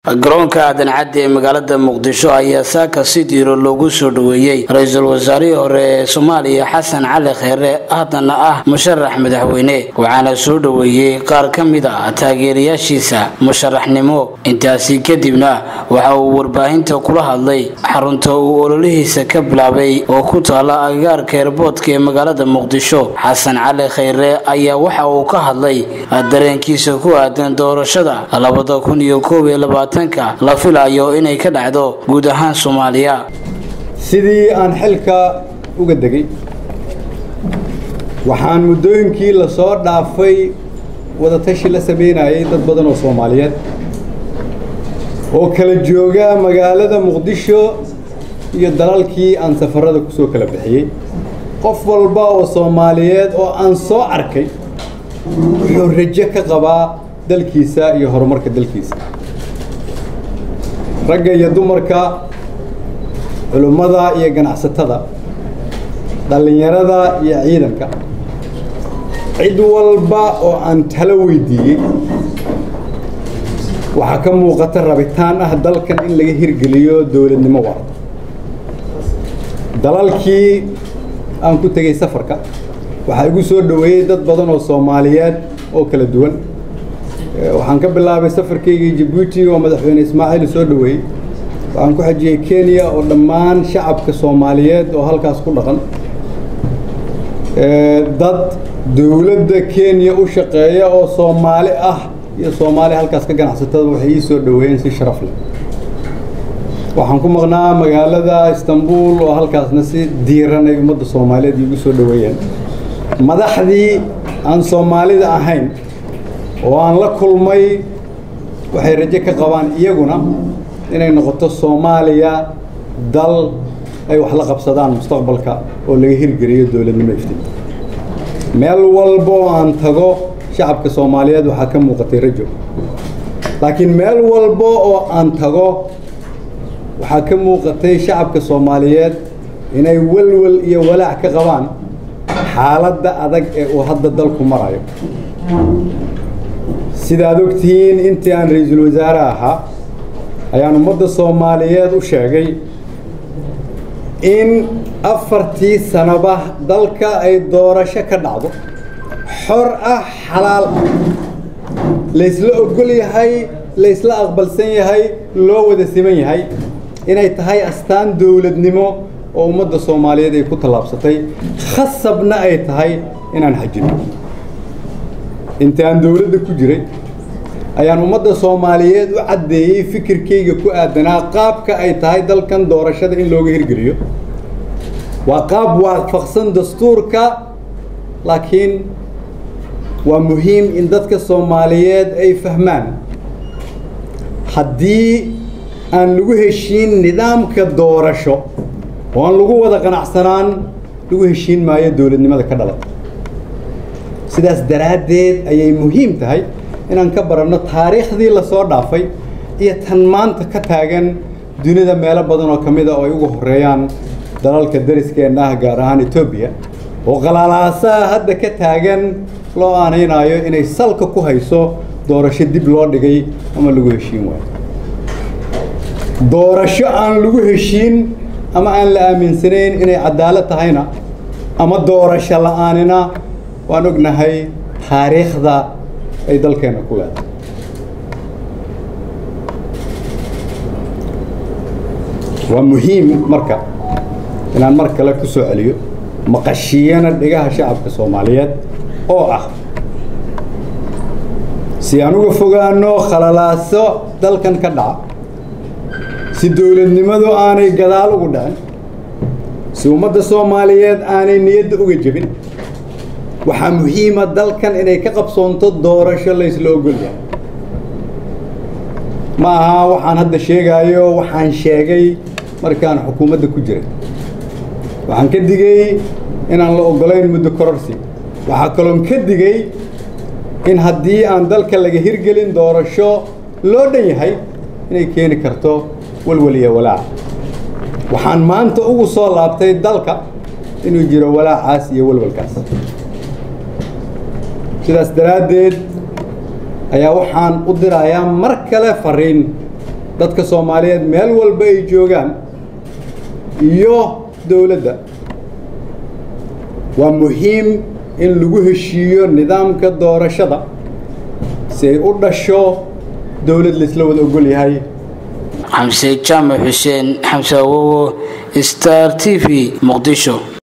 garoonka aadan cadde ee magaalada muqdisho ayaa saaka si diiro loogu soo dhoweeyey ra-iisul wasaarihii hore ee soomaaliya xasan cali kheyre haddana ah musharax madaxweyne waxaana soo dhoweeyey qaar ka mid a taageerayaashiisa musharaxnimo intaasi kadibna waxa uu warbaahinta kula hadlay xarunta uu ololihiisa ka bilaabay oo ku taala agagaarka eerboodka ee magaalada muqdisho xasan cali kheyre ayaa waxa uu ka hadlay dareenkiisa ku aadan doorashada labada kun iyo koob iyo labaatan la filayo inay ka dhacdo guud ahaan soomaaliya sidii aan xilka uga degay waxaan muddooyinkii lasoo dhaafay wadatashi la sameynayay dad badan oo soomaaliyeed oo kala jooga magaalada muqdisho iyo dalalkii aan safarada ku soo kala bixiyey qof walba oo soomaaliyeed oo aan soo arkay wuxuu rajo ka qabaa dalkiisa iyo horumarka dalkiisa ragga iyo dumarka culimmada iyo ganacsatada dhallinyarada iyo ciidanka cid walba oo aan talo weydiiyey waxaa ka muuqata rabitaan ah dalkan in laga hirgeliyo dowladnimo waarta dalalkii aan ku tegey safarka waxaa igu soo dhoweeyey dad badan oo soomaaliyeed oo kala duwan waxaan ka bilaabay safarkaygii jabuuti oo madaxweyne ismaaciil soo dhoweeyey waxaan ku xajiyey kenya oo dhammaan shacabka soomaaliyeed oo halkaas ku dhaqan dad dowladda kenya u shaqeeya oo soomaali ah iyo soomaali halkaas ka ganacsatada waxay ii soo dhoweeyeen si sharaf leh waxaan ku maqnaa magaalada istanbul oo halkaasna si diiran ay ummadda soomaaliyeed iigu soo dhoweeyeen madaxdii aan soomaalida ahayn oo aan la kulmay waxay rajo ka qabaan iyaguna inay noqoto soomaaliya dal ay wax la qabsadaan mustaqbalka oo laga hirgeliyo dowladnimo iftiinta meel walba oo aan tago shacabka soomaaliyeed waxaa ka muuqatay rajo laakiin meel walba oo aan tago waxaa ka muuqatay shacabka soomaaliyeed inay walwal iyo walaac ka qabaan xaaladda adag ee uu hadda dalku marayo sidaad ogtihiin intii aan ra-iisul wasaare ahaa ayaan ummadda soomaaliyeed u sheegay in afartii sanaba dalka ay doorasho ka dhacdo xor ah xalaal ah laysla ogol yahay laysla aqbalsan yahay loo wada siman yahay inay tahay astaan dowladnimo oo ummadda soomaaliyeed ay ku tallaabsatay khasabna ay tahay inaan xajino inta aan dowladda ku jiray ayaan ummadda soomaaliyeed u caddeeyey fikirkayga ku aadanaa qaabka ay tahay dalkan doorashada in looga hirgeliyo waa qaab waafaqsan dastuurka laakiin waa muhiim in dadka soomaaliyeed ay fahmaan haddii aan lagu heshiin nidaamka doorasho oo aan lagu wada qanacsanaan lagu heshiin maayo dowladnimada ka dhalata sidaas daraaddeed ayay muhiim tahay inaan ka baranno taariikhdii lasoo dhaafay iyo tan maanta ka taagan dunida meelo badan oo ka mid a oo ay ugu horeeyaan dalalka dariskeenna ah gaar ahaan etoobiya oo qalaalaasaha hadda ka taagan loo aanaynaayo inay salka ku hayso doorasho dib loo dhigay ama lagu heshiin waayo doorasho aan lagu heshiin ama aan la aaminsanayn inay cadaalad tahayna ama doorasho la-aanina waan ognahay taariikhda ay dalkeenna ku leedahay waa muhiim marka inaan mar kale ku soo celiyo maqashiyana dhigaha shacabka soomaaliyeed oo ah si aan uga fogaano khalalaaso dalkan ka dhaca si dowladnimadu aanay gadaal ugu dhicin si ummadda soomaaliyeed aanay niyadda uga jebin waxaa muhiima dalkan inay ka qabsoonto doorasho laysla ogol yahay ma aha waxaan hadda sheegaayo waxaan sheegay markaan xukuumadda ku jiray waxaan ka digay inaan la ogolayn muddo kororsi waxaa kaloon ka digay in haddii aan dalka laga hirgelin doorasho loo dhan yahay inay keeni karto walwal iyo walaac waxaan maanta ugu soo laabtay dalka inuu jiro walaacaas iyo walwalkaas sidaas daraaddeed ayaa waxaan u dirayaa mar kale fariin dadka soomaaliyeed meel walba ay joogaan iyo dowladda waa muhiim in lagu heshiiyo nidaamka doorashada si ay u dhasho dowlad laisla wada ogol yahay xamse jaamac xuseen xamse awowo star t v muqdisho